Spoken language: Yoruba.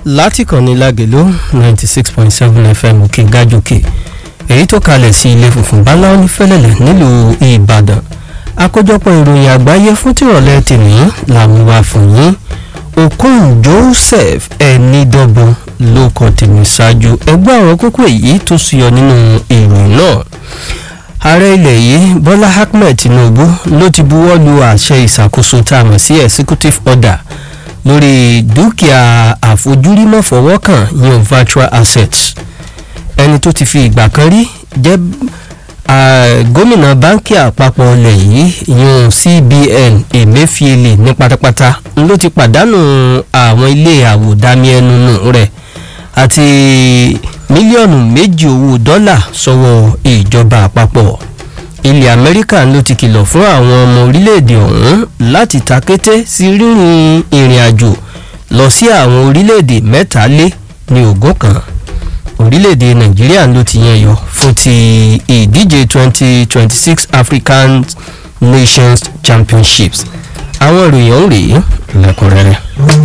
láti kànnì lágẹ̀lú ninety six point seven fm òkè gájòkè èyí tó kalẹ̀ sí ilé funfun báláwo ní fẹ́lẹ́lẹ̀ nílùú ìbàdàn àkójọpọ̀ ìròyìn àgbáyé fún tìrọ̀lẹ́ tèmi làwọn wà fún yín okun joseph ẹnidọ́gbọ̀n ló kọ tèmi ṣáájú ẹgbẹ́ àwọn kókó èyí tó ṣúyọ nínú ìròyìn náà ààrẹ ilẹ̀ yìí bọ́lá ahmed tinubu ló ti buwọ́ lu àṣẹ ìṣàkóso tá a mọ̀ sí executive order lórí dúkìá àfojúrí mọ́fọwọ́kàn yan virtual assets ẹni tó ti fi ìgbà kan rí jẹ́ gómìnà báńkì àpapọ̀ ilẹ̀ yìí yan cbn emefiele ní pátápátá ló ti pàdánù àwọn ilé àwòdámi ẹnu nù rẹ̀ àti mílíọ̀nù méjì owó dọ́là sọ́wọ́ ìjọba àpapọ̀ ilẹ̀ amẹ́ríkà ló ti kìlọ̀ fún àwọn ọmọ orílẹ̀-èdè ọ̀hún láti takété sí rírìn ìrìn àjò lọ sí àwọn orílẹ̀-èdè mẹ́tàlé ní ogún kan orílẹ̀-èdè nàìjíríà ló ti yan yọ fún ti ìdíje 2026 african nations championships àwọn ìròyìn ọ̀hún rèé lẹ́kùnrẹ́rẹ́.